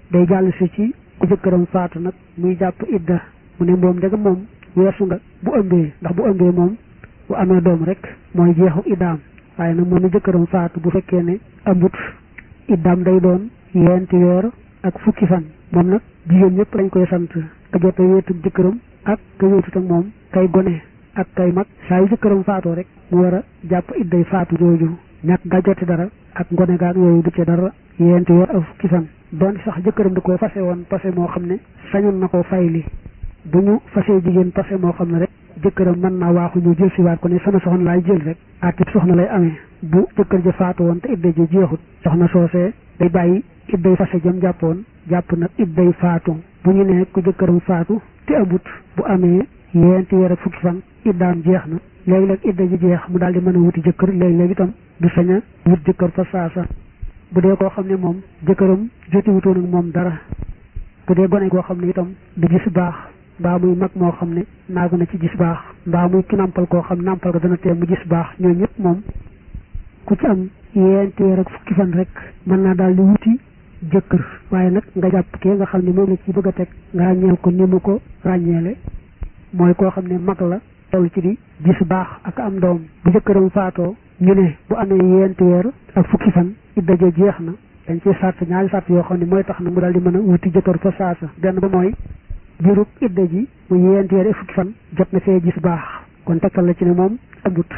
day jàll si ci ku jëkkëram faatu nag muy jàpp idda mu ne moom ndegam moom weesu nga bu ëmbee ndax bu ëmbee moom bu amee doom rek mooy jeexu iddaam waaye nag moom mi jëkkëram faatu bu fekkee ne ëmbut iddaam day doon yeenti weer ak fukki fan moom nag jigéen ñëpp lañ koy sant ka jot a wéetug jëkkëram ak ka wéetut ak moom kay gone ak kay mag saa yu jëkkëram faatoo rek mu war a jàpp idday faatu jooju ñàkk nga joti dara ak ngone gaag yooyu du ci dara yeenti weer ak fukki fan doon sax jëkkëram da koo fase woon pase moo xam ne sañoon na koo fayli bu ñu fasee jigéen pase moo xam ne rek jëkkëram mën naa waaxu ñu jël si waat ko ne sama soxna laay jël rek ati soxna lay amee bu jëkkër ja faatu woon te idda ji jeexut soxna soosee day bàyyi idday fase jëm jàppoon jàpp nag idday faatu bu ñu nee ku jëkkëram faatu te ëmbut bu amee yeenti weer ak fukki fan iddaam jeex na léegi-léeg idda ji jeex mu daal di mën a wuti jëkkër léegi-léegi itam du sañ a wut jëkkër fa saasa bu dee koo xam ne moom jëkkëram joti wutoon ak moom dara bu dee gone koo xam ne itam du gis baax mbaa muy mag moo xam ne naagu na ci gis baax mbaa muy ki nampal koo xam nampal ko dana tee mu gis baax ñoo ñëpp moom ku ci am yeenti weer ak fukki fan rek mën naa daal di wuti jëkkër waaye nag nga jàpp kee nga xam ne moom la ci bëgg a teg nga ràññeel ko ni mu ko ràññeele mooy koo xam ne mag la toll ci di gis baax ak am doom bu jëkkëram faatoo ñu ne bu amee yeenti weer ak fukki fan idda ja jeex na dañ ciy sart ñaari sart yoo xam ne mooy tax na mu daal di mën a wuti jëkkër fa saasa benn ba mooy biirub idda ji mu yeenti weer ak fukki fan jot na fee gis baax kon tegtal la ci ne moom ëmbut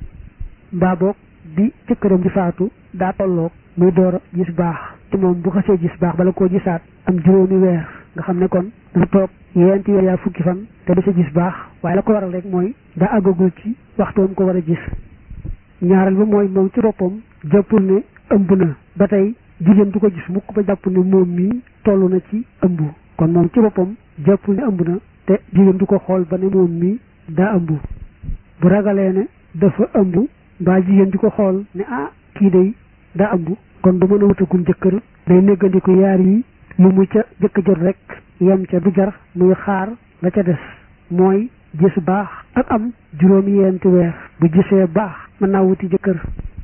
mbaa boog bi jëkkëram di faatu daa tolloog muy door a gis baax te moom bu xasee gis baax bala koo gisaat am juróomi weer nga xam ne kon dana toog yeenti weer yaa fukki fan te du sa gis baax waaye la ko waral rek mooy daa àggagul ci waxtoom ko war a gis ñaareel ba mooy moom ci boppam jàppul ne ëmb na ba tey jigéen du ko gis mukk ba jàpp ne moom mii toll na ci ëmb kon moom ci boppam jàppul ne ëmb na te jigéen du ko xool ba ne moom mii daa ëmb bu ragalee ne dafa ëmb mbaa jigéen di ko xool ne ah kii day daa ëmb kon du mën a wutagul jëkkër day néggandiku yaar yi lu mu ca jëkk jot rek yem ca du jar muy xaar la ca des mooy gis baax ak am juróomi yeenti weer bu gisee baax mën naa wuti jëkkër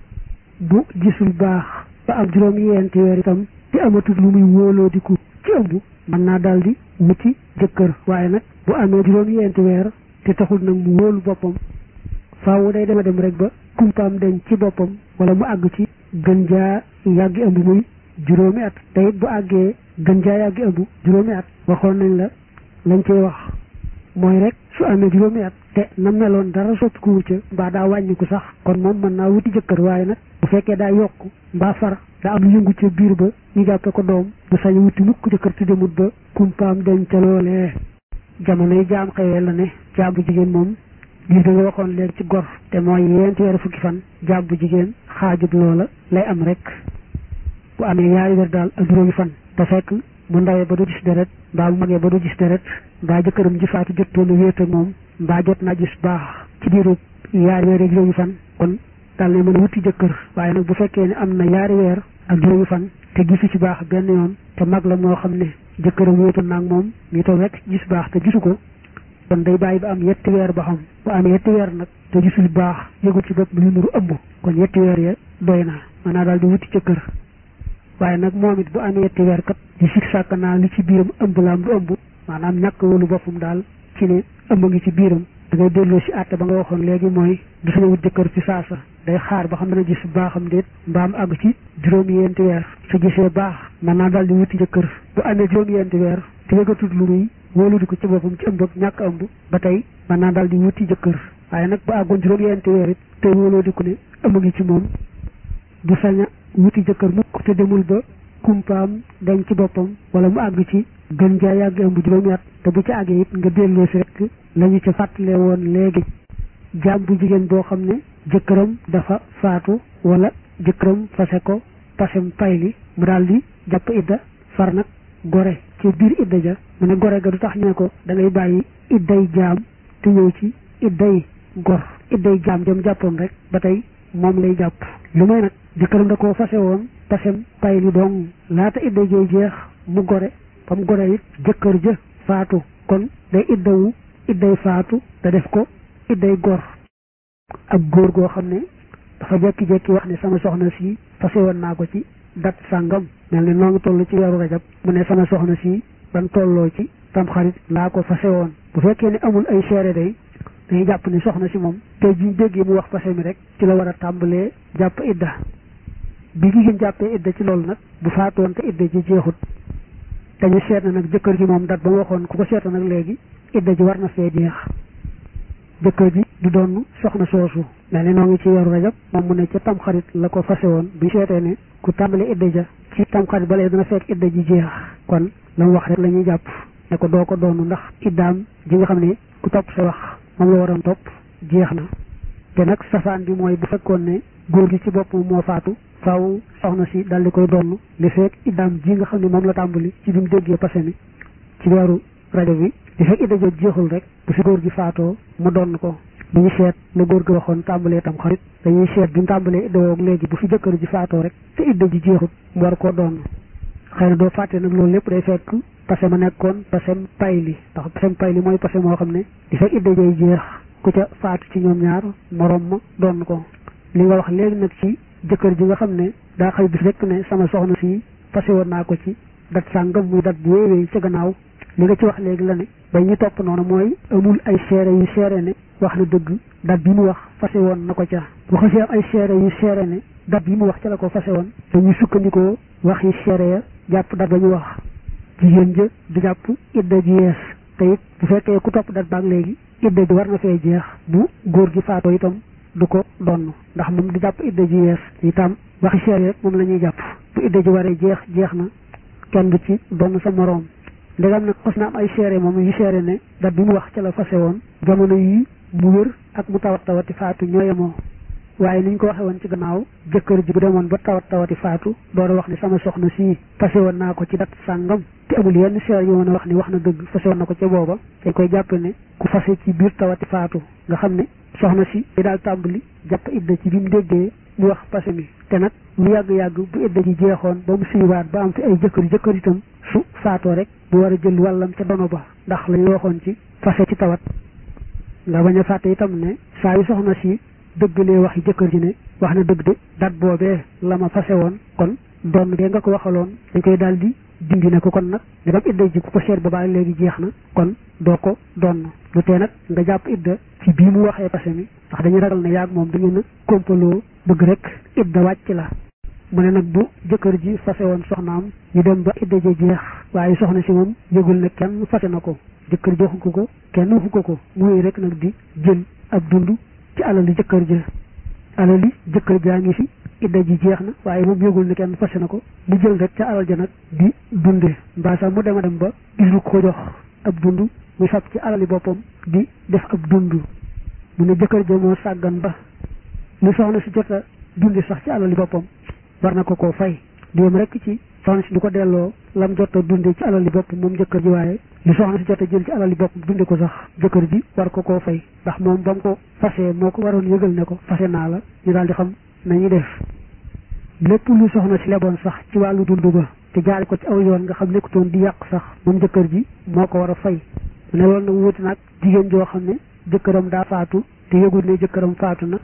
bu gisul baax ba am juróomi yeenti weer itam te amatul lu muy wóoloo di ku ci ëmb mën naa daal di wuti jëkkër waaye nag bu amee juróomi yeenti weer te taxul nag mu wóolu boppam faawu day dema dem rek ba kumpaam deñ ci boppam wala mu àgg ci gën jaa yàggi ëmb muy juróomi at te it bu àggee gën jaa yàggi ëmb juróomi at waxoon nañ la lañ cey wax mooy rek su amee juróomi at te na meloon dara soppiku wu ca mbaa daa wàññiku sax kon moom mën naa wuti jëkkër waaye nag bu fekkee daa yokk mbaa far daa am yëngu ca biir ba ñu jàppe ko doom du sañ wuti mukk jëkkër te demut ba kumpaam deñ ca loolee jamonoy jaam xëyee la ne jaam bu jigéen moom lii da nga waxoon léegi ci gor te mooy yeenti weer fukki fan jaam bu jigéen xaajub loola lay am rek bu amee ñaari weer daal ak juróomi fan te fekk mu ndawee ba du gis deret mbaa mu magee ba du gis deret mbaa jëkkëram ji faatu jottoon a wéet ak moom mbaa jot naa gis baax ci diiru yaari weer ak juróomi fan kon daal ne mën a wuti jëkkër waaye nag bu fekkee ne am na yaari weer ak juróomi fan te gisu ci baax benn yoon te mag la moo xam ne jëkkëram wéetoon naag moom mi toog rek gis baax te gisu ko kon day bàyyi ba am yetti weer ba xam bu amee yetti weer nag te gisul baax yëgul ci bopp lu nuru ëmb kon yetti weer ya doy na mën naa daal di wuti jëkkër waaye nag moom it bu amee yetti weer kat di sik sàkk naa li ci biiram ëmb la am du ëmb maanaam ñàkk wóolu boppam daal ci ne ëmb ngi ci biiram da ngay delloo si àtte ba nga waxoon léegi mooy du sañ wut jëkkër ci saasa day xaar ba xam dana gis baaxam déet mbaam àgg ci juróomi yenti weer su gisee baax mën naa daal di wuti jëkkër bu amee juróomi yenti weer te yëgatut lu muy wóolu di ko ci boppam ci ëmb ak ñàkk ëmb ba tey mën naa daal di wuti jëkkër waaye nag bu àggoon juróomi yenti weer it te wóoloo di ko ne ëmb ngi ci moom du sañ a wuti jëkkër mukk te demul ba kumpaam dañ ci boppam wala mu àgg ci gën jaa yàgg ëmb juróomi at te bu ci àggee it nga delloo si rek lañu ca fàttale woon léegi jaam bu jigéen boo xam ne jëkkëram dafa faatu wala jëkkëram fase ko pasem payli mu daal di jàpp idda far nag gore ci biir idda ja mu ne gore ga du tax ñu ne ko da ngay bàyyi idday jaam te ñëw ci idday gor idday jaam dem jàppoon rek ba tey moom lay jàpp lu may nag jëkkëram da koo fase woon pasem payli dong laata idda jooy jeex mu gore ba mu gore it jëkkër ja faatu kon day iddawu idday faatu te def ko idday gor ak góor goo xam ne dafa jekki-jekki wax ne sama soxna si fase woon naa ko ci dat sàngam mel ni noo ngi toll ci weeru rajab mu ne sama soxna si ban tolloo ci tamxarit laa ko fase woon bu fekkee ne amul ay seere day dañuy jàpp ni soxna si moom tey jiñ déggee mu wax fase mi rek ci la war a tàmbalee jàpp idda bi jigéen jàppee idda ci loolu nag bu faatoon te idda ji jeexut dañu seet na nag jëkkër ji moom dat ba mu waxoon ku ko seeta nag léegi idda ji war na fee jeex jëkkër ji du doon soxna soosu mel ni noo ngi ci weeru rajab moom mu ne ca tamxarit la ko fase woon bu seetee ne ku tàmbale idda ja ci tamxarit ba léegi dana fekk idda ji jeex kon la mu wax rek la ñuy jàpp ne ko doo ko doonu ndax iddaam ji nga xam ne ku topp sa wax moom la waroon topp jeex na te nag safaan bi mooy bu fekkoon ne góor gi ci boppam moo faatu faaw soxna si dal di koy donn li fekk iddaam ji nga xam ne moom la tàmbali ci bi mu déggee passé mi ci weeru rajo bi li fekk idda jot jeexul rek bu fi góor gi faatoo mu donn ko bu ñu seet la góor gi waxoon tàmbalee tam xarit dañuy seet bi mu tàmbalee idda woog léegi bu fi jëkkër ji faatoo rek te idda ji jeexut mu war koo donn xëy na doo fàtte nag loolu lépp day fekk passé ma nekkoon passem payli ndax passem payli mooy passé moo xam ne di fekk idda jay jeex ku ca faatu ci ñoom ñaar morom ma donn ko li nga wax léegi nag ci jëkkër ji nga xam ne daa xëy bis rek ne sama soxna si passé woon naa ko ci dat sàngam muy dat bu wéywéy ca gannaaw li nga ci wax léegi la ne ba ñu topp noonu mooy amul ay seere yu seere ne wax na dëgg dat bi mu wax fase woon na ko ca bu xasee am ay seere yu seere ne dat bi mu wax ca la ko fase woon dañuy sukkandikoo wax yi seere ya jàpp dat ba ñu wax jigéen ja du jàpp idda ji yees te it bu fekkee ku topp dat baag léegi idda ji war na fee jeex bu góor gi faatoo itam du ko donn ndax moom di jàpp idda ji yees itam waxi seere rek moom la ñuy jàpp bu idda ji waree jeex jeex na kenn du ci donn sa moroom ndegam nag xos na am ay seere moom yu seere ne dat bi mu wax ca la fase woon jamono yi mu wér ak mu tawat tawati faatu ñooyemoo waaye ni ñu ko waxee woon ci gannaaw jëkkër ji bu demoon ba tawat tawati faatu door a wax ni sama soxna si fase woon naa ko ci dat sàngam te amul yenn seere yu mën a wax ni wax na dëgg fase woon na ko ca booba dañ koy jàpp ne ku fase ci biir tawati faatu nga xam ne soxna si day daal tàmbali jàpp idda ci bi mu déggee mu wax passé mi te nag lu yàgg-yàgg bu idda ji jeexoon ba mu suywaat ba am fi ay jëkkër jëkkër itam su faatoo rek bu war a jël wàllam ca dono ba ndax la ñu waxoon ci fase ci tawat nga bañ a fàtte itam ne saa yu soxna si dëggalee waxi jëkkër ji ne wax na dëgg de dat boobee la ma fase woon kon doon dee nga ko waxaloon dañ koy daal di dindi ne ko kon nag ndegam idda ji ku ko seet ba baa léegi jeex na kon doo ko doon lu tee nag nga jàpp idda ci bii mu waxee passé mi ndax dañuy ragal ne yaag moom da ngeen a kompaloo bëgg rek idda wàcc la mu ne nag bu jëkkër ji fase woon soxnaam ñu dem ba idda ji jeex waaye soxna si moom yëgul ne kenn fase na ko jëkkër joxu ko ko kenn waxu ko ko muy rek nag di jël ab dund ci alali jëkkër ja alali jëkkër jaa ngi fi idda ji jeex na waaye moom yëgul ne kenn fase na ko di jël rek ca alal ja nag di dunde mbaa sax mu dema dem ba gisul ko jox ab dund muy fab ci alali boppam di def ab dund mu ne jëkkër ja moo sàggan ba lu soxna si jot a dundi sax ci alali boppam war na ko koo fay di yem rek ci soxna si du ko delloo lam jot a dunde ci alali boppam moom jëkkër ji waaye lu soxna si jot a jël ci alali boppam dunde ko sax jëkkër ji war ko koo fay ndax moom ba mu ko fasee moo ko waroon yëgal ne ko fase naa la ñu daal di xam nañuy def lépp lu soxna si leboon sax ci wàllu dund ba te jaari ko ci aw yoon nga xam nekkutoon di yàq sax moom jëkkër ji moo ko war a fay ne loolu nag wuti nag jigéen joo xam ne jëkkëram daa faatu te yëgul ne jëkkëram faatu na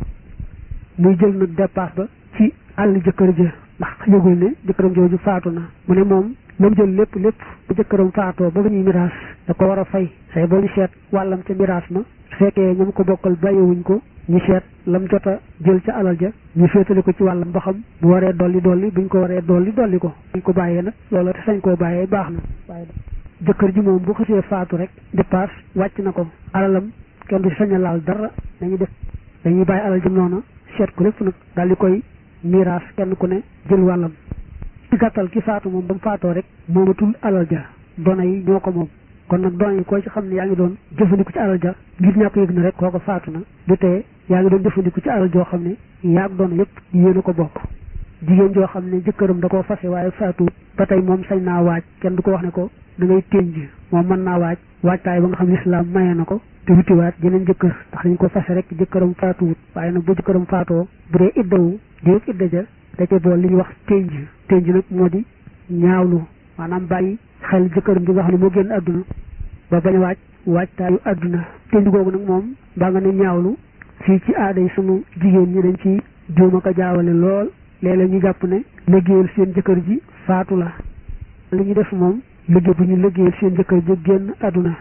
muy jël nag dépasse ba ci àll jëkkër ja ndax yëgul ne jëkkëram jooju faatu na mu ne moom lam jël lépp lépp bu jëkkëram faatoo ba ba ñuy miraas da ko war a fay say boo ñu seet wàllam ca miraas ma su fekkee ñoom ko bokkal bàyyiwuñ ko ñu seet lam jot a jël ca alal ja ñu féetale ko ci wàllam ba xam bu waree dolli dolli buñ ko waree dolli dolli ko buñ ko bàyyee nag loola te sañ koo bàyyee baax na waaye jëkkër ji moom bu xasee faatu rek dépasse wàcc na ko alalam kenn du sañ a laal dara dañuy def dañuy bàyyi alal jëm noona seet ko lépp nag daal di koy miraas kenn ku ne jël wàllam ci gàttal ki faatu moom ba mu faatoo rek moomatul alal ja doona yi ñoo ko moom kon nag doona yi koo ci xam ne yaa ngi doon jëfandiku ci alal ja ngir ñàkk yëg na rek kooko faatu na du tee yaa ngi doon jëfandiku ci alal joo xam ne yaa ak doona yëpp yéen a ko bokk jigéen joo xam ne jëkkëram da koo fase waaye faatu ba tey moom sañ naa waaj kenn du ko wax ne ko da ngay ténj moom mën naa waaj waajtaay ba nga xam ne lislaam maye na ko te wutiwaat jeneen jëkkër ndax dañ ko fase rek jëkkëram faatuwut waaye nag bu jëkkëram faatoo bu dee iddawu diwég idda ja da ca bool li ñuy wax ténj ténj nag moo di ñaawlu maanaam bàyyi xel jëkkëram ji nga xam ne moo génn àdduna ba bañ a waaj waajtaayu àdduna ténj googu nag moom baa nga ne ñaawlu fii ci aada yi sunu jigéen ñi dañ ci juuma ko jaawale lool léeg-léeg ñu jàpp ne liggéeyal seen jëkkër ji faatu la li ñu def moom liggéey bu ñu liggéeyal seen jëkkër ji génn àdduna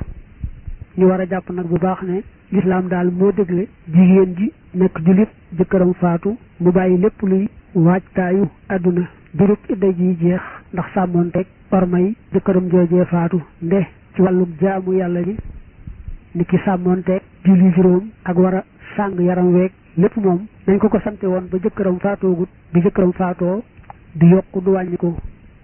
ñu war a jàpp nag bu baax ne lislaam daal moo dégle jigéen ji nekk jullit jëkkëram faatu mu bàyyi lépp luy waajtaayu àdduna durub idda ji jeex ndax sàmmoonteeg ormay jëkkëram joojee faatu nde ci wàllum jaamu yàlla ji ni ki sàmmoonteeg julli juróom ak war a sàng yaram weeg lépp moom nañ ko ko sante woon ba jëkkëram faatoogut bi jëkkëram faatoo du yokk du wàññiku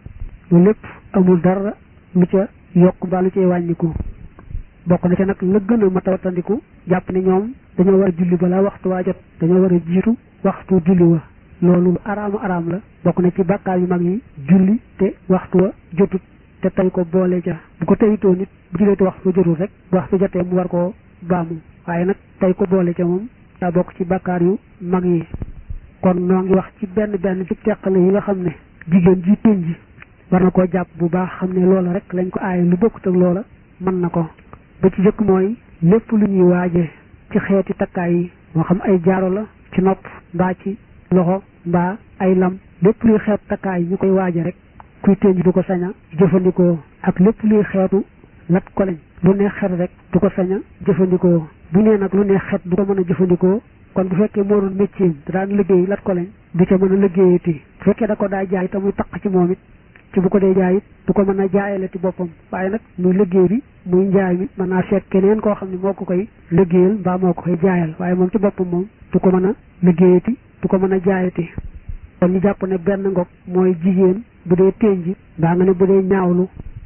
lu lépp amul dara lu ca yokk mbaa lu cay wàññiku bokk na ca nag la gën a mat a wattandiku jàpp ne ñoom dañoo war a julli balaa waxtu waa jot dañoo war a jiitu waxtu julli wa loolu lu araama araam la bokk na ci bàkkaar yu mag yi julli te waxtu wa jotut te tey ko boole ca bu ko teyitoo nit bu jullee te waxtu jotul rek bu waxtu jotee mu war koo baamu waaye nag tey ko boole ca moom daa bokk ci bàkkaar yu mag yi kon noo ngi wax ci benn benn ci teqale yi nga xam ne jigéen ji tëñ ji war na koo jàpp bu baax xam ne loola rek lañ ko aaye lu bokkut ak loola mën na ko ba ci jëkk mooy lépp lu ñuy waaje ci xeeti takkaay yi moo xam ay jaaro la ci nopp mbaa ci loxo mbaa ay lam lépp luy xeet takkaay ñu koy waaje rek kuy tëñ du ko sañ a jëfandikoo ak lépp luy xeetu lat ko lañ lu neex xet rek du ko sañ a jëfandikoo bu nee nag lu neex xet du ko mën a jëfandikoo kon bu fekkee moo doon métier da daan liggéey lat ko lañ du ca mën a liggéeyati bu fekkee da ko daa jaay te muy taq ci moom it ci bu ko dee jaay it du ko mën a jaayale ci boppam waaye nag muy liggéey bi muy njaay mi mën naa seet keneen koo xam ne moo ko koy liggéeyal mbaa moo ko koy jaayal waaye moom ci boppam moom du ko mën a liggéeyati du ko mën a jaayati kon ñu jàpp ne benn ngog mooy jigéen bu dee ténji mbaa nga ne bu dee ñaawlu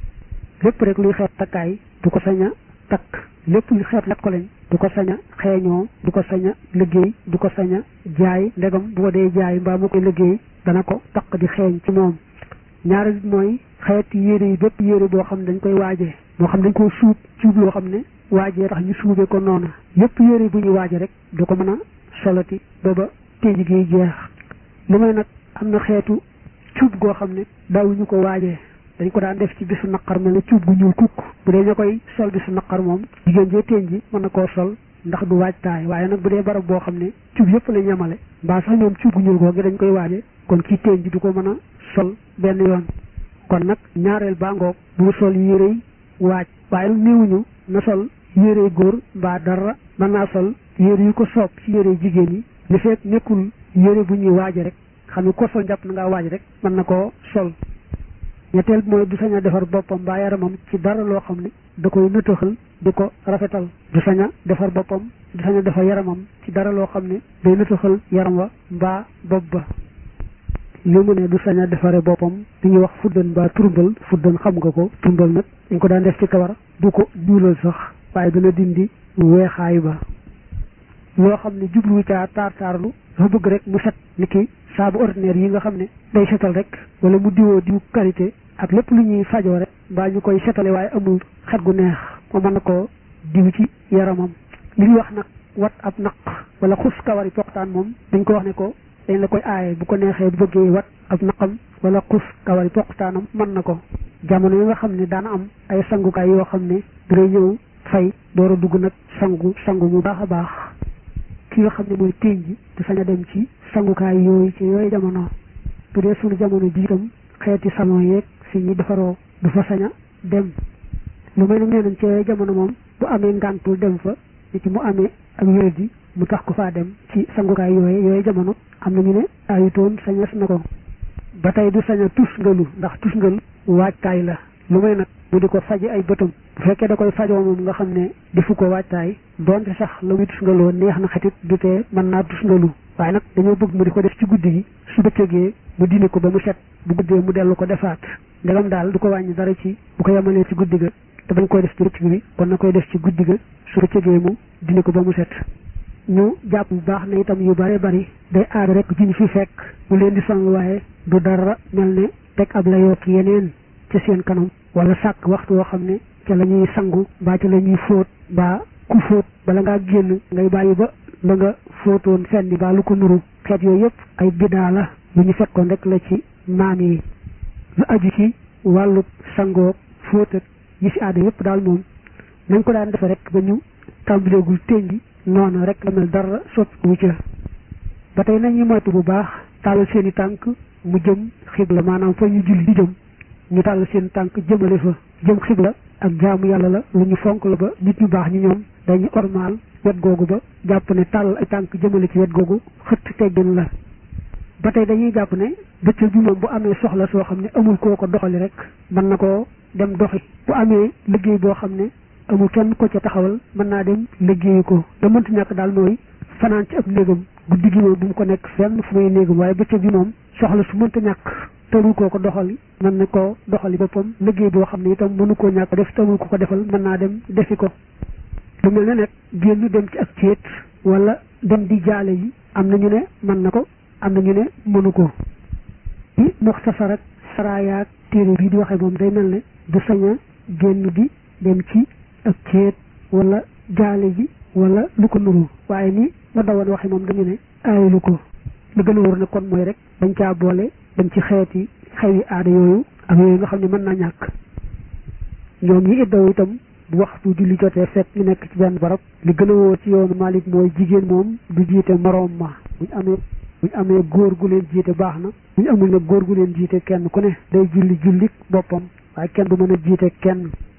lépp rek luy xeet takkaay du ko sañ a takk lépp luy xeet lat ko lañ du ko sañ a xeeñoo du ko sañ a liggéey du ko sañ a jaay ndegam bu ko dee jaay mbaa mu koy liggéey dana ko taq di xeeñ ci moom ñaari mooy xeeti yére yi bépp yére boo xam ne dañ koy waajee moo xam dañ koo suub suub loo xam ne waajee tax ñu suubee ko noonu yépp yére bu ñuy waaje rek du ko mën a solati booba téej gi jeex li may nag am na xeetu cuub goo xam ne daawuñu ko waajee dañ ko daan def ci bisu naqar mel ne cuub gu ñuul kukk bu dee ña koy sol bisu naqar moom jigéen jee téen ji mën na koo sol ndax du waajtaay waaye nag bu dee barab boo xam ne cuub yëpp la ñamale mbaa sax ñoom cuub gu ñuul googu dañ koy waaje kon kii téen ji du ko mën a sol benn yoon kon nag ñaareel baa ngoog bu sol yérey waaj waaye nag néewuñu na sol yérey góor mbaa dara mën naa sol yére yu ko soob ci yérey jigéen yi li fekk nekkul yére bu ñuy waaje rek xam ne ko sol jàpp na ngaa waaj rek mën na koo sol ñetteel mooy du sañ a defar boppam mbaa yaramam ci dara loo xam ne da koy nëtëxal di ko rafetal du sañ a defar boppam du sañ a defar yaramam ci dara loo xam ne day nëtëxal yaram wa mbaa bopp ba li mu ne du sañ a defare boppam li ñuy wax fuddan mbaa turmbal fuddan xam nga ko turmbal nag dañ ko daan def ci kawar du ko ñuulal sax waaye dana dindi weexaay ba loo xam ne jublu caa taar taarlu dafa bëgg rek mu set ni ki saabu ordinaire yi nga xam ne day setal rek wala mu diwoo diw qualité ak lépp lu ñuy fajoo rek mbaa ñu koy setale waaye amul xet gu neex moo mën na koo diw ci yaramam li ñuy wax nag wat ab naq wala xus kawari poqtaan moom dañ ko wax ne ko dañ la koy aaye bu ko neexee bu bëggee wat ab naqam wala xus kawari poqtaanam mën na ko jamono yi nga xam ne daana am ay sangukaay yoo xam ne dangay ñëw fay door a dugg nag sangu sangu mu baax a baax ki nga xam ne mooy téeñ ji te sañ a dem ci sangukaay yooyu ci yooyu jamono bu dee suñu jamono ji itam xeeti salon yeeg fi ñi defaroo du fa sañ a dem lu may nag nee nañ ci yooyu jamono moom bu amee ngàntul dem fa ni ci mu amee ak wér ji mu tax ko faa dem ci sangukaay yooyu yooyu jamono am na ñu ne ayutoon sañes na ko ba tey du sañ a tusngalu ndax tusngal waajtaay la lu may nag mu di ko faje ay bëtam bu fekkee da koy fajoo moom nga xam ne defu ko waajtaay doonte sax la muy tusngaloo neex na xetit du tee mën naa tusngalu waaye nag dañoo bëgg mu di ko def ci guddi gi su bëccëgee mu dindi ko ba mu set bu guddee mu dellu ko defaat ndegam daal du ko wàññi dara ci bu ko yemalee ci guddi ga te bañ koy def ci bëccëg bi kon na koy def ci guddi ga su bëccëgee mu dindi ko ba mu set ñu jàpp bu baax ne itam yu bare bari day aada rek ci ñu fi fekk mu leen di sang waaye du dara mel ne teg ab la yokk yeneen ci seen kanam wala sàkk waxtu woo xam ne ca la ñuy sangu mbaa ca la ñuy fóot mbaa ku fóot bala ngaa génn ngay bàyyi ba la nga fóotoon fenn mbaa lu ko nuru xeet yooyu yëpp ay bidaa la lu ñu fekkoon rek la ci maam yi lu aju ci wàllu sangoo fóot ak yi si aada yëpp daal moom nañ ko daan defe rek ba ñu tàmbaleegul ténji noonu rek la mel dara soppi wu ca ba tey nañu moytu bu baax tàllal seen i tànk mu jëm xibla maanaam fa ñu julli di jëm ñu tàllal seen tànk jëmale fa jëm xibla ak jaamu yàlla la lu ñu fonk la ba nit ñu baax ñi ñoom dañu ormaal wet googu ba jàpp ne tàllal ay tànk jëmale ci wet googu xëtt teggin la ba tey dañuy jàpp ne bëccëg bi moom bu amee soxla soo xam ne amul koo ko doxali rek mën na koo dem doxi bu amee liggéey boo xam ne amul kenn ko ca taxawal mën naa dem liggéeyi ko da mënta ñàkk daal mooy fanaan ci ab néegam guddi gi moom bu mu ko nekk fenn fu muy néegam waaye bëccëg bi moom soxla su mënta ñàkk tëru koo ko doxali mën na koo doxali boppam liggéey boo xam ne itam mënu koo ñàkk def tëru ko ko defal mën naa dem defi ko lu mel ne nag génn dem ci ak céet wala dem di jaale yi am na ñu ne mën na ko am na ñu ne mënu ko ci muxtasar ak saraayaak téere bii di waxee moom day mel ne du sañ a génn di dem ci ak céet wala jaale ji wala lu ko nuru waaye ni ma dawoon waxe moom dañu ne aayalu ko lu gën a wóor ne kon mooy rek dañ caa boole dem ci xeeti xewi aada yooyu ak yooyu nga xam ne mën naa ñàkk ñoom ñi iddaw itam bu waxtu julli jotee fekk ñu nekk ci benn barab li gën a wóor ci yoonu Malik mooy jigéen moom du jiite moroom ma buñ amee buñ amee góor gu leen jiite baax na buñ amul nag góor gu leen jiite kenn ku ne day julli jullik boppam waaye kenn du mën a jiite kenn